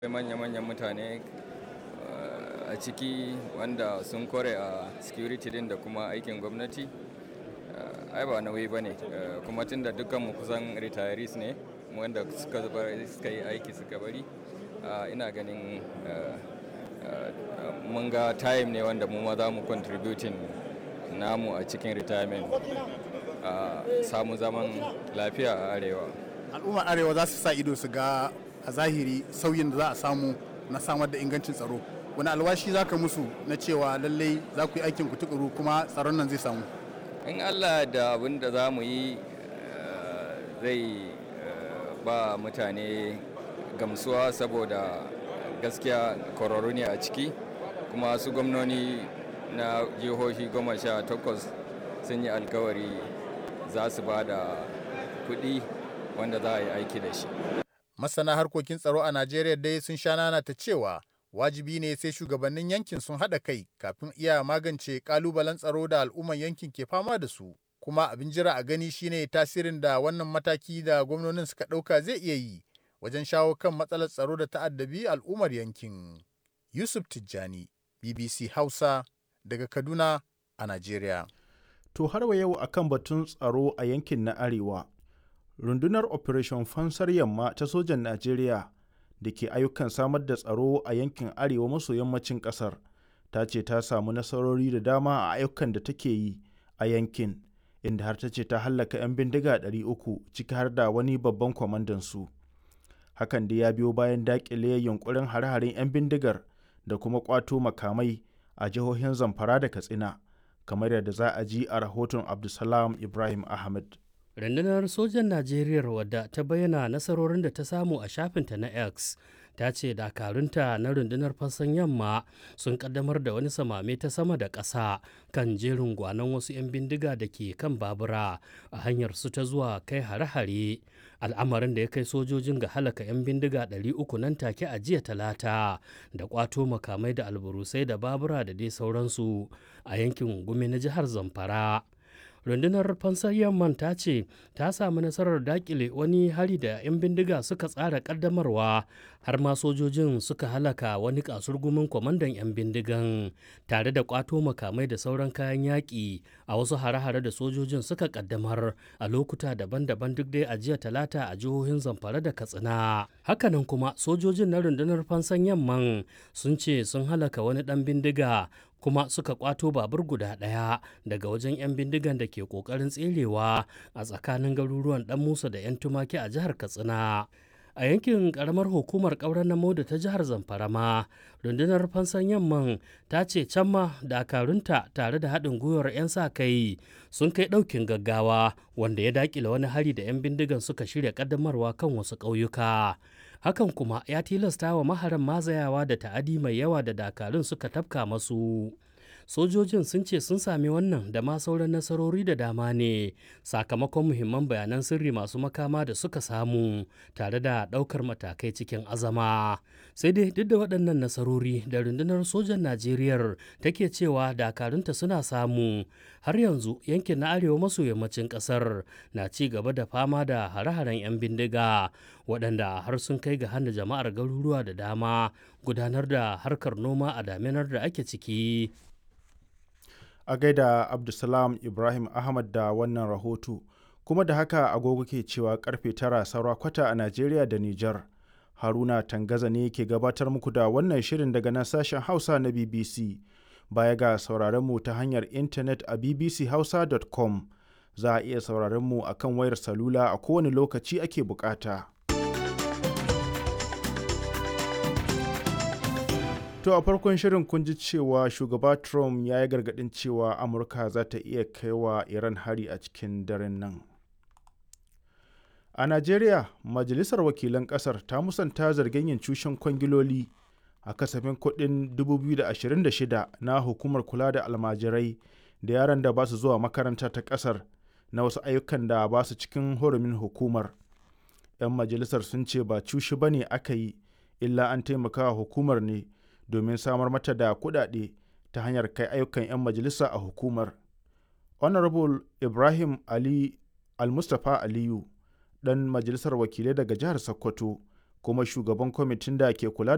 manya-manyan mutane a ciki wanda sun kore a security din da kuma aikin gwamnati ai ba nauyi ba ne kuma tun da dukkanmu kusan retirees ne wanda suka yi aiki suka bari ina ganin mun ga time ne wanda mu ma za mu contributing namu a cikin retirement samu zaman lafiya a arewa al'ummar arewa za su sa ido su ga a zahiri sauyin da za a samu na samar da ingancin tsaro wani alwashi za ka musu na cewa lallai za ku yi aikin ku tukuru kuma tsaron nan zai samu in allah da abin da za mu yi zai ba mutane gamsuwa saboda gaskiya kwararru ne a ciki kuma su gwamnoni na jihohi goma sha takwas sun yi alkawari za su ba da kuɗi wanda za a yi aiki da shi masana harkokin tsaro a najeriya dai sun sha nana ta cewa wajibi ne sai shugabannin yankin sun haɗa kai kafin iya magance kalubalen tsaro da al'umman yankin ke fama da su kuma abin jira a gani shine tasirin da wannan mataki da gwamnonin suka ɗauka zai iya yi wajen shawo kan matsalar tsaro da ta'addabi al'ummar yankin yusuf tijjani bbc hausa daga kaduna a najeriya to har wa yau akan batun tsaro a yankin na arewa rundunar operation fansar yamma ta sojan najeriya da ke ayyukan samar da tsaro a yankin arewa maso yammacin kasar ta ce ta samu nasarori da dama a ayyukan da take yi a yankin inda har ta ce ta hallaka 'yan bindiga 300 ciki har da wani babban kwamandan su hakan da ya biyo bayan dakile yunkurin hare-haren 'yan bindigar da kuma kwato makamai a jihohin zamfara da katsina kamar yadda za a ji a rahoton abdulsalam ibrahim ahmed rundunar sojan najeriya wadda ta bayyana nasarorin da ta samu a shafinta na x ta ce dakarunta na rundunar fassan yamma sun kaddamar da wani samame ta sama da ƙasa kan jerin gwanon wasu 'yan bindiga da ke kan babura a hanyar su ta zuwa kai hare-hare al'amarin da ya kai sojojin ga halaka 'yan bindiga 300 nan take a jiya talata da kwato makamai da alburusai da babura da dai sauransu a yankin gumi na jihar zamfara rundunar fansar yamman ta ce ta samu nasarar dakile wani hari da 'yan bindiga suka tsara kaddamarwa har ma sojojin suka halaka wani kasurgumin kwamandan 'yan bindigan tare da kwato makamai da sauran kayan yaƙi a wasu hare-hare da sojojin suka kaddamar a lokuta daban-daban duk dai a jiya talata a jihohin zamfara da katsina hakanan kuma sojojin na rundunar fansan yamman sun ce sun halaka wani ɗan bindiga kuma suka kwato babur guda ɗaya daga wajen 'yan bindigan da ke ƙoƙarin tserewa a tsakanin garuruwan ɗan musa da 'yan tumaki a jihar katsina a yankin karamar hukumar ƙauren na da ta jihar zamfara ma rundunar fansan yamman ta ce can ma dakarunta tare da haɗin gwiwar 'yan sa kai sun kai ɗaukin gaggawa wanda ya daƙile wani hari da 'yan bindigan suka shirya ƙaddamarwa kan wasu ƙauyuka hakan kuma ya tilasta wa maharan mazayawa da ta'adi mai yawa da dakarun suka tafka masu sojojin sun ce sun sami wannan da ma sauran nasarori da dama ne sakamakon muhimman bayanan sirri masu makama da suka samu tare da ɗaukar matakai cikin azama sai dai duk da waɗannan nasarori da rundunar sojan najeriya take cewa dakarunta suna samu har yanzu yankin na arewa maso yammacin ƙasar na ci gaba da fama da hare-haren 'yan bindiga waɗanda har sun kai ga hana jama'ar garuruwa da dama gudanar da harkar noma a daminar da ake ciki a gaida abdulsalam ibrahim ahmad da wannan rahoto kuma da haka agogo ke cewa karfe tara saura kwata a najeriya da nijar haruna tangaza ne ke gabatar muku da wannan shirin daga nan sashen hausa na bbc baya ga sauraron mu ta hanyar intanet a bbchausa.com za a iya sauraron mu a kan wayar salula a kowane lokaci ake bukata. To a farkon shirin kun ji cewa shugaba Trump ya yi gargaɗin cewa Amurka za ta iya kai wa Iran hari a cikin daren nan. A Najeriya, Majalisar Wakilan ƙasar ta musanta zargin yin cushen kwangiloli a kasafin kuɗin 2026 na hukumar kula da almajirai da yaran da ba su zuwa makaranta ta ƙasar na wasu ayyukan da ba su cikin hurumin hukumar. 'Yan majalisar sun ce ba cushi ba ne aka yi, illa an taimaka hukumar ne. domin samar mata da kuɗaɗe ta hanyar kai ayyukan 'yan majalisa a hukumar. Honorable Ibrahim Ali Al-Mustapha Aliyu, ɗan majalisar wakilai daga jihar Sokoto, kuma shugaban kwamitin da ke kula